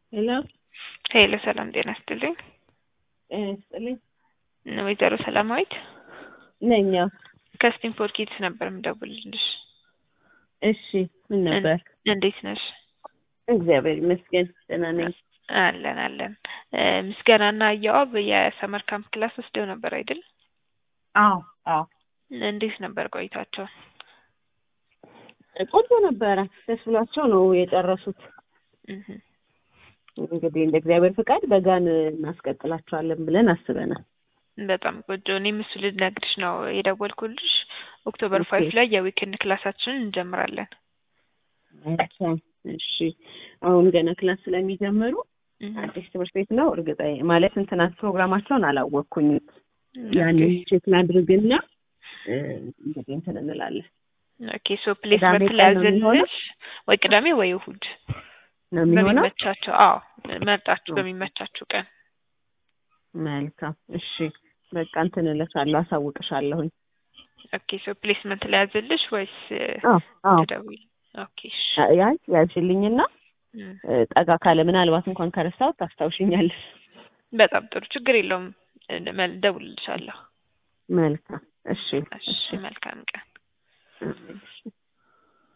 ሄሎ ሄሎ ሰላም ጤና ይስጥልኝ። ጤና ይስጥልኝ። ወይዘሮ ሰላማዊት ነኝ። አዎ። ከስቲምፖር ኪድስ ነበር የምደውልልሽ። እሺ ምን ነበር? እንዴት ነሽ? እግዚአብሔር ይመስገን ደህና ነኝ። አለን አለን። ምስጋናና እያዋብ የሰመር ካምፕ ክላስ ወስደው ነበር አይደል? አዎ አዎ። እንዴት ነበር ቆይታቸው? ቆንጆ ነበረ። ደስ ብሏቸው ነው የጨረሱት። እህ እንግዲህ እንደ እግዚአብሔር ፍቃድ በጋን እናስቀጥላቸዋለን ብለን አስበናል። በጣም ቆንጆ። እኔም እሱ ልነግርሽ ነው የደወልኩልሽ። ኦክቶበር ኦኬ። ፋይቭ ላይ የዊክንድ ክላሳችንን እንጀምራለን። መልካም። እሺ አሁን ገና ክላስ ስለሚጀምሩ እህ አዲስ ትምህርት ቤት ነው። እርግጠ ማለት እንትናት ፕሮግራማቸውን አላወቅኩኝም። ያንን ቼክ ላድርግና እ፣ እንግዲህ እንትን እንላለን ኦኬ ሶ ፕሌስመንት ቅዳሜ ቀን ነው የሚሆነው? ላያዘልሽ ወይ ቅዳሜ ወይ እሁድ ነው የሚሆነው። በሚመቻቸው። አዎ መርጣችሁ ኦኬ። በሚመቻችሁ ቀን። መልካም። እሺ በቃ እንትን እልሻለሁ፣ አሳውቅሻለሁኝ። ኦኬ ሶ ፕሌስመንት ላያዘልሽ ወይስ አዎ አዎ። ትደውይ? ኦኬ እሺ። ያይ ያዝልኝና እም፣ እ፣ ጠጋ ካለ ምናልባት እንኳን ከረሳሁት ታስታውሽኛለሽ። በጣም ጥሩ ችግር የለውም። እደውልልሻለሁ። መልካም። እሺ እሺ መልካም ቀን። እሺ